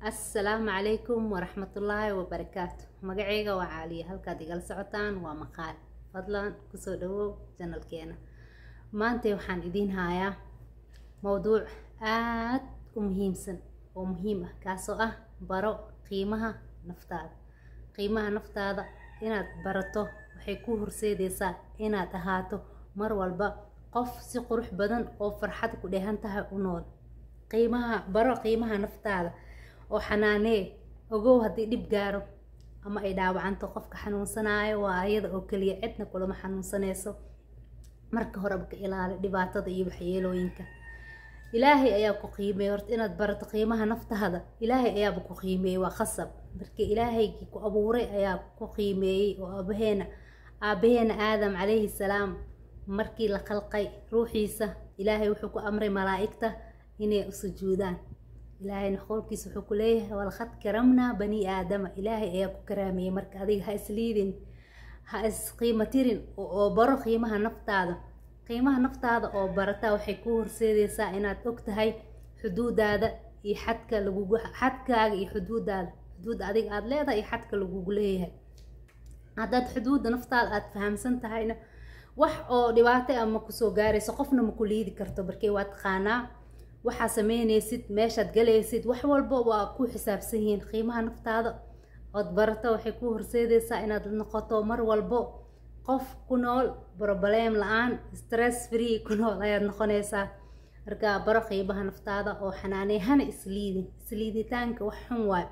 assalaamu calaykum waraxmatullaahi wabarakaatu magaceyga waa caaliya halkaad igala socotaan waa maqaal fadlan kusoo dhawow janalkeena maanta waxaan idiin hayaa mowduuc aad u muhiimsan oo muhiim ah kaasoo ah baro qiimaha naftaada qiimaha naftaada inaad barato waxay ku horseedeysaa inaad ahaato mar walba qof si qurux badan oo farxad ku dheehan tahay u nool qiimaha baro qiimaha naftaada oo xanaanee ogow haddii dhib gaaro ama ay dhaawacanto qofka xanuunsanaayo waa ayada oo keliya cidna kulama xanuunsanayso marka horeba ka ilaali dhibaatada iyo waxyeelooyinka ilaahay ayaa ku qiimeeyey horta inaad barato qiimaha naftaada ilaahay ayaaba ku qiimeeyey waa khasab marka ilaahaygii ku abuuray ayaa ku qiimeeyey oo aabaheena aabaheena aadam calayhi salaam markii la khalqay ruuxiisa ilaahay wuxuu ku amray malaa'igta inay u sujuudaan ilaahayna qowlkiisa wuxuu ku leeyahay walqad karamnaa bani aadama ilaahay ayaa ku karaameeyey marka adiga ha isliidin ha isqiimatirin oo baro qiimaha naftaada qiimaha naftaada oo barataa waxay kuu horseedeysaa inaad og tahay xuduudaada iyo xadka lagugu xadkaaga iyo xuduudaada xuduud adiga aada leedahay iyo xadka lagugu leeyahay haddaad xuduudda naftaada aada fahamsan tahayna wax oo dhibaato ama kusoo gaarayso qofna ma ku liidi karto barkee waa taqaanaa waxaa sameynaysid meeshaad galaysid wax walba waa ku xisaabsan yihiin qiimaha naftaada ood barato waxay ku horseedeysaa inaad noqoto mar walbo qof ku nool broblem la-aan stress free ku nool ayaad noqonaysaa marka baro qiimaha naftaada oo xanaaney hana isliidin isliiditaanka wax xun waayo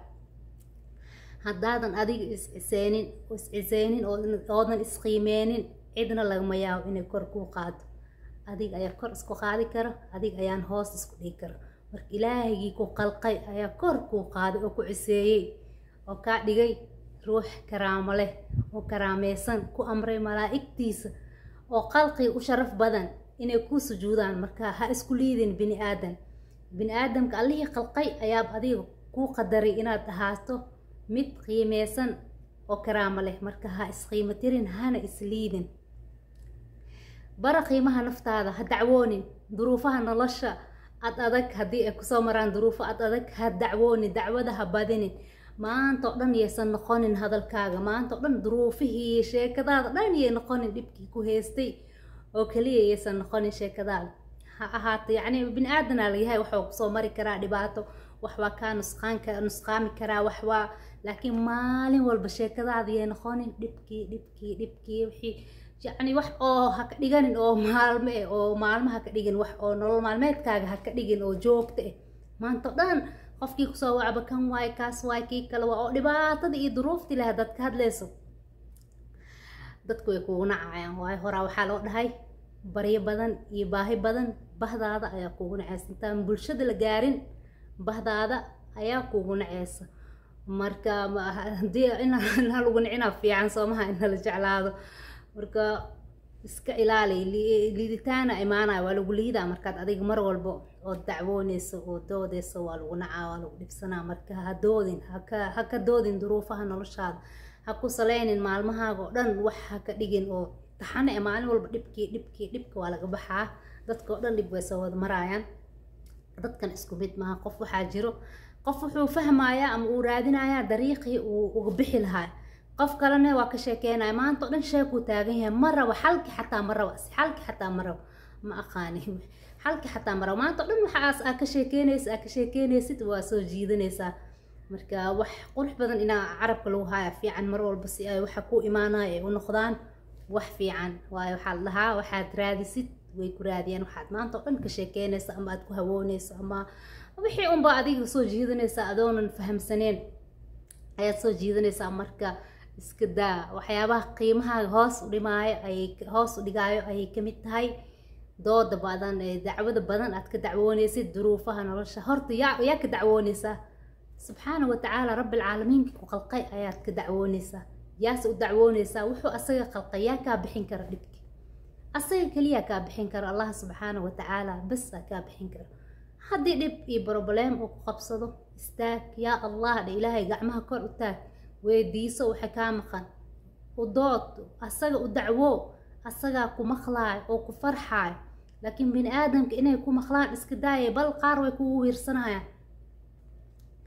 haddaadan adiga is-ciseynin is-ciseynin oodan isqiimeynin cidna lagama yaabo inay kor kuu qaado adiga ayaa kor isku qaadi karo adiga ayaan hoos isku dhigi karo marka ilaahigii ku qalqay ayaa kor kuu qaaday oo ku ciseeyey oo kaa dhigay ruux karaamo leh oo karaameysan ku amray malaa'igtiisa oo qalqii u sharaf badan inay kuu sujuudaan marka ha isku liidin bini aadan bini aadamka allihii qalqay ayaab adiga kuu qadaray inaad ahaato mid qiimeysan oo karaamo leh marka ha isqiimo tirin hana isliidin bara qiimaha naftaada ha dacwoonin duruufaha nolosha ad adag haddii ay kusoo maraan duruufo ad adag ha dacwoonin dacwada ha badinin maanta oo dhan yaysan noqonin hadalkaaga maanta oo dhan duruufihii sheekadaada dhan yay noqonin dhibkii ku haystay oo keliya yaysan noqonin sheekadaada ha ahaato yacni bini aadanaa layahay waxaa kusoo mari karaa dhibaato wax waa kaa nusqaanka nusqaami karaa wax waa laakiin maalin walba sheekadaada yay noqonin dhibkii dhibkii dhibkii wixii yacni wax oo ha ka dhiganin oo maalmo eh oo maalmo ha ka dhigin wax oo nolol maalmeedkaaga ha ka dhigin oo joogta eh maanta o dhan qofkii kusoo wacba kan waay kaas waay kii kale waa oo dhibaatada iyo duruuftii leh haddaad ka hadlayso dadku way kugu nacayaan waayo horaa waxaa loo dhahay baryo badan iyo baahi badan bahdaada ayaa kugu nacaysa intaan bulshada la gaarin bahdaada ayaa kugu naceysa marka hadii ina lagu nicinaa fiican soomaha ina la jeclaado marka iska ilaali liiditaana imaanaya waa lagu liidaa markaad adiga mar walbo oo dacwooneyso oo doodeyso waa lagu nacaa waa lagu dhibsanaa marka ha doodin haka ha ka doodin duruufaha noloshaada ha ku saleynin maalmahaaga oo dhan wax ha ka dhigin oo taxane ee maalin walba dhibkii dhibkii dhibka waa laga baxaa dadka oo dhan dhib way soo wada maraayaan dadkan isku mid maaha qof waxaa jiro qof wuxuu fahmayaa ama uu raadinayaa dariiqii uu uga bixi lahaa qof kalena waa ka sheekeynaya maanta o dhan sheekuu taagan yahay ma rabo xalki xataa ma rabo xalki xataa ma rabo ma aqaani xalki xataa ma rabo maanta o dhan waxaas aa ka sheekeynaysa aa ka sheekeynaysid waa soo jiidanaysaa marka wax qurux badan inaa carabka lagu haya fiican mar walba si ay waxa ku imaanaya ay u noqdaan wax fiican waayo waxaa la dhahaa waxaad raadisid way ku raadiyaan waxaad maanta o dhan ka sheekeynaysa ama aad ku hawoonayso ama wixii unba adiga soo jiidanaysaa adoonan fahamsaneen ayaad soo jiidanaysaa marka iska daa waxyaabaha qiimahaaga hoos u dhimaayo ayay hoos u dhigaayo ayay kamid tahay dooda badan ee dacwada badan aad ka dacwoonaysid duruufaha nolosha horta yaa yaa ka dacwoonaysaa subxaana watacaala rabbilcaalamiinka ku qalqay ayaad ka dacwoonaysaa yaase u dacwoonaysaa wuxuu asaga qalqay yaa kaa bixin kara dhibki asaga keliyaa kaa bixin karo allah subxaana watacaala bas aa kaa bixin karo haddii dhib iyo broblem uu ku qabsado istaag yaa allah dhe ilaahay gacmaha kor u taag weydiiso waxa kaa maqan u dood asaga u dacwo asagaa ku maqlaayo oo ku farxaayo laakiin bini aadamka inay ku maqlaan iska daaya bal qaar way kugu wiirsanayaan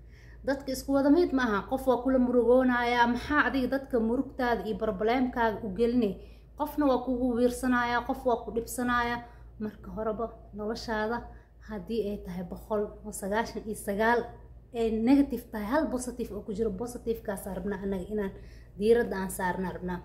dadka isku wada mid ma aha qof waa kula murugoonaya maxaa adiga dadka murugtaada iyo barbaleemkaaga u gelinay qofna waa kugu wiirsanaya qof waa ku dhibsanaya marka horeba noloshaada haddii ay tahay boqol oo sagaashan iyo sagaal ay negative tahay hal positive oo ku jiro positivekaasa rabnaa anaga inaan diiradda aan saarna rabnaa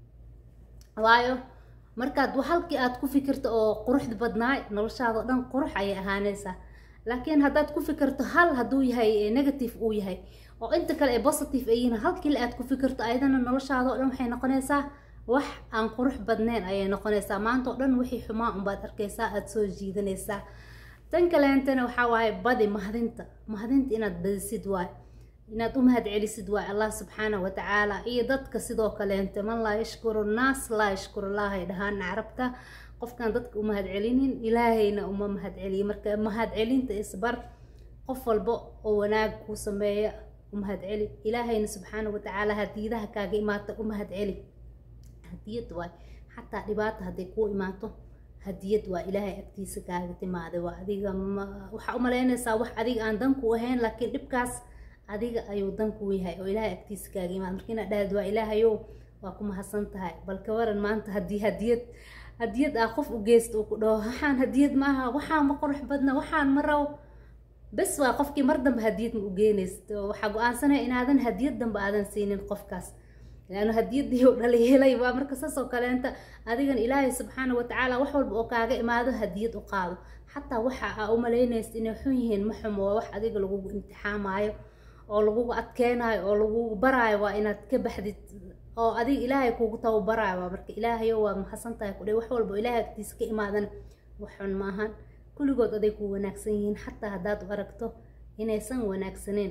waayo markaad halkii aad ku fikirto oo quruxda badnaay noloshaada oo dhan qurux ayay ahaanaysaa laakiin haddaad ku fikirto hal hadduu yahay negative uu yahay oo inta kale ay positive ay yihiin halkii aad ku fikirto ayadana noloshaada oo dhan waxay noqonaysaa wax aan qurux badnayn ayay noqonaysaa maanta oo dhan wixii xumaa unbaad arkaysaa aada soo jiidanaysaa tan kaleentana waxaa waaye badi mahadinta mahadinta inaad badisid waay inaad u mahad celisid waay allah subxaana wa tacaala iyo dadka sidoo kaleente man laa yashkuru naas laa yashkuru allahay dhahaan carabta qofkaan dadka u mahad celinin ilaahayna uma mahad celiyo marka mahad celinta isbar qof walba oo wanaag kuu sameeya u mahad celi ilaahayna subxaana wa tacaala hadiidaha kaaga imaata u mahad celi hadiyad waay xataa dhibaata hadday kuu imaato hadiyad waa ilaahay agtiisa kaaga timaaday waa adiga waxaa umalaynaysaa wax adiga aan danku ahayn laakiin dhibkaas adiga ayuu danku yahay oo ilaahay agtiisa kaaga imaada marka inaad dhahad waa ilaahayow waa ku mahadsan tahay balka waran maanta haddii hadiyad hadiyad ah qof u geysta uu ku dhaho waxaan hadiyad maaha waxaan ma qurux badna waxaan ma raw bes waa qofkii mar dambe hadiyad ma u geynaysto waxaa go-aansanaya inaadan hadiyad dambe aadan siinin qofkaas laano hadiyadii u dhalay helay waa marka saas oo kaleenta adigan ilaahay subxaana watacaala wax walba oo kaaga imaado hadiyad u qaado xataa waxa aa u malaynaysa inay xun yihiin ma xumo waa wax adiga lagugu imtixaamaayo oo lagugu adkeenaayo oo lagugu baraayo waa inaad ka baxdid oo adiga ilaahay kugu tababaraayo waa marka ilaahayo waad mahadsan tahay kudhe wax walba oo ilaahay agtiisa ka imaadan wax xun maahan kulligood aday ku wanaagsan yihiin xataa haddaad u aragto inaysan wanaagsaneen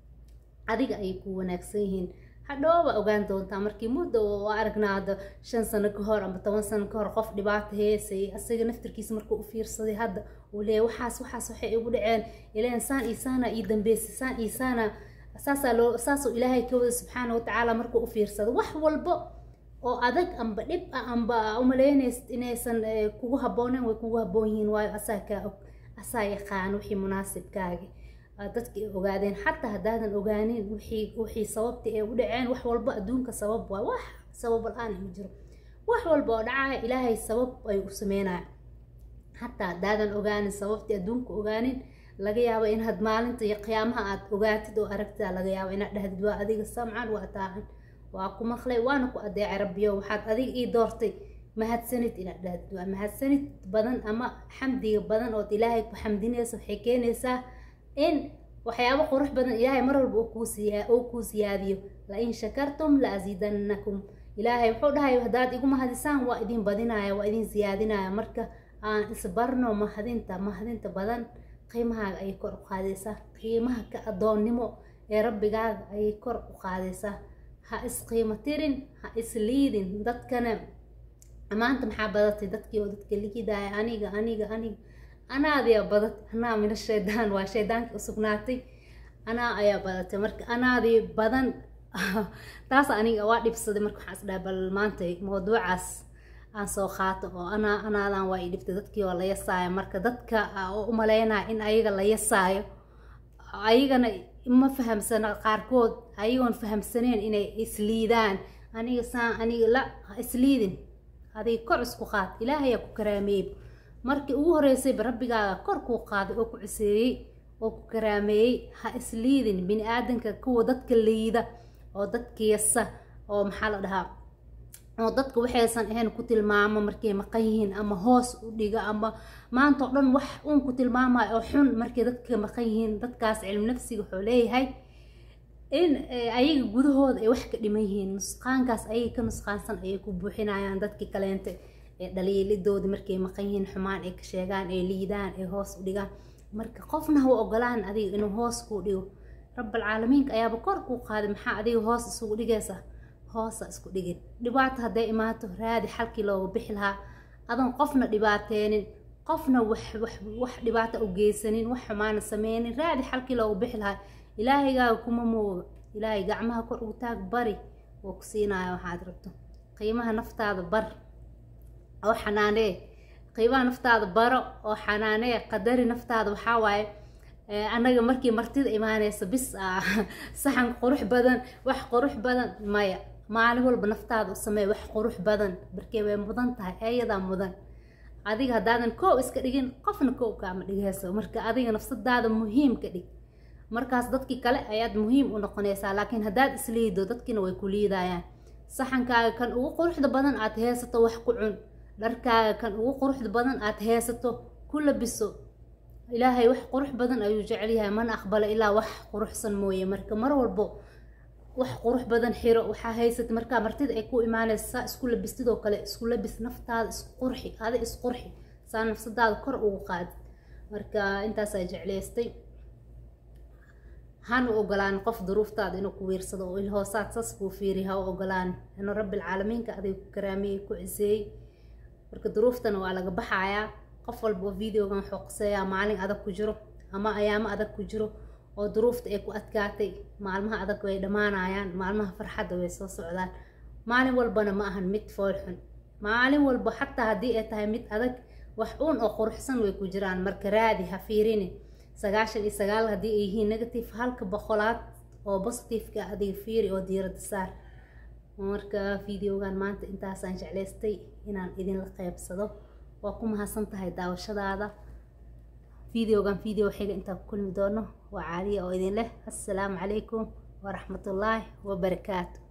adiga ayay ku wanaagsan yihiin hadhooba ogaan doontaa markii muddo oo aragnaado shan sano ka hor ama toban sano ka hor qof dhibaato heesay asaga naftarkiisa markuu u fiirsaday hadda uu leeyahy waxaas waxaas waxay igu dhaceen ilaan saan iyo saana ii dambeysay saan iyo saana saasaa loo saasuu ilaahay ka wada subxaana watacaala markuu u fiirsado wax walbo oo adag amba dhib ah amba umalaynaysid inaysan kugu habboonen way kugu habboon yihiin waayo asaa kaa og asaa yaqaan wixii munaasibkaagi dadka ay ogaadeen xataa haddaadan ogaanin wixii wixii sababta ay u dhaceen wax walba adduunka sabab waay wax sabab la-aan ma jiro wax walba oo dhacaya ilaahay sabab ay u sameynaya xataa haddaadan ogaanin sababtii adduunka ogaanin laga yaabo inaad maalinta iyo qiyaamaha aad ogaatid oo aragtida laga yaabo inaad dhahdid waa adiga samcan waa taacan waa ku maqlay waana ku adeecay rabbiyo waxaad adiga ii doortay mahadsanid inaad dhahdid waa mahadsanid badan ama xamdiga badan ood ilaahay ku xamdinaysa waxay keenaysaa in waxyaabo qurux badan ilaahay mar walba uu kuu siyaadiyo lain shakartum la asiidannakum ilaahay wuxuu dhahay haddaad igu mahadisaan waa idin badinaya waa idin siyaadinaya marka aan isbarno mahadinta mahadinta badan qiimahaaga ayay kor u qaadaysaa qiimaha ka adoonnimo ee rabbigaaga ayay kor u qaadaysaa ha isqiimo tirin ha isliidin dadkana maanta maxaa badatay dadkii oo dadka ligidaaya aniga aniga aniga anaa ayaa badatay anaa mina shaydaan waa shaydaankii usugnaatay anaa ayaa badatay marka anaadii badan taas aniga waa dhibsaday marka waxaan isdhaha bal maanta mawduucaas aan soo qaato oo anaa anaadan waa i dhibtay dadkii oo la yasaayo marka dadka oo u malaynaya in ayaga la yasaayo ayagana ma fahamsana qaarkood ayagoon fahamsaneen inay isliidaan aniga saan aniga la ha isliidin adiga kor isku qaad ilaahayaa ku karaameeyey markii ugu horeysayba rabbigaaga kor kuu qaaday oo ku ciseeyey oo ku karaameeyey ha isliidin bini aadanka kuwa dadka liida oo dadka yasa oo maxaa la dhahaa oo dadka waxaysan ahayn ku tilmaamo markay maqan yihiin ama hoos u dhiga ama maanta oo dhan wax uun ku tilmaamayo oo xun markay dadka maqan yihiin dadkaas cilmi nafsiga wuxuu leeyahay in ayaga gudahooda ay wax ka dhiman yihiin nusqaankaas ayaga ka nusqaansan ayay ku buuxinayaan dadkii kaleente ee dhaliilidoodii markay maqan yihiin xumaan ay ka sheegaan ay liidaan ay hoos u dhigaan marka qofna ha u ogolaan adiga inuu hoos kuu dhigo rabbalcaalamiinka ayaaba kor kuu qaaday maxaa adiga hoos isugu dhigaysa hoosa isku dhigin dhibaato hadday imaato raadi xalkii looga bixi lahaa adan qofna dhibaateenin qofna wax wax wax dhibaato u geysanin wax xumaana sameynin raadi xalkii looga bixi lahaa ilaahaygaa kuma mooga ilaahay gacmaha kor ugu taag bari oo ku siinaya waxaad rabto qiimaha naftaada bar oo xanaanee qiimaha naftaada baro oo xanaanee qadari naftaada waxaa waaye annaga markii martida imaanaysa bis ah saxan qurux badan wax qurux badan maya maalin walba naftaada u sameey wax qurux badan markee way mudan tahay ayadaa mudan adiga haddaadan koow iska dhigin qofna koow kaama dhigayso marka adiga nafsadaada muhiim ka dhig markaas dadkii kale ayaad muhiim u noqonaysaa laakiin haddaad isliido dadkiina way ku liidayaan saxankaaga kan ugu quruxda badan aad heesato wax ku cun dharkaaga kan ugu quruxda badan aad heesato ku labiso ilaahay wax qurux badan ayuu jecel yahay mana aqbalo ilaa wax quruxsan mooye marka mar walbo wax qurux badan xiro waxaa haysata markaa martida ay ku imaanaysa saa isku labistidoo kale isku labis naftaada isku qurxi adi isqurxi saa nafsadaada kor ugu qaadi marka intaasaa jeclaystay hana ogolaan qof duruuftaada inuu ku wiirsado oo ilhoosaad sas kuu fiiri ha u ogolaan inuu rabbilcaalamiinka adiga ku karaamiyey ku ciseeyey marka duruuftana waa laga baxayaa qof walba oo videogan wuxuu qaseeyaa maalin adag ku jiro ama ayaamo adag ku jiro oo duruufta ay ku adkaatay maalmaha adag way dhammaanayaan maalmaha farxadda way soo socdaan maalin walbana ma ahan mid foolxun maalin walba xataa haddii ay tahay mid adag wax uun oo quruxsan way ku jiraan marka raadi ha fiirini sagaashan iyo sagaal haddii ay yihiin negative halka boqolaad oo positiveka adiga fiiri oo diirada saar marka videogan maanta intaasaan jeclaystay inaan idinla qeybsado waa ku mahadsan tahay daawashadaada videogan video xiga intaan ku kulmi doono waa caaliya oo idin leh assalaamu calaykum waraxmatullaahi wabarakaatu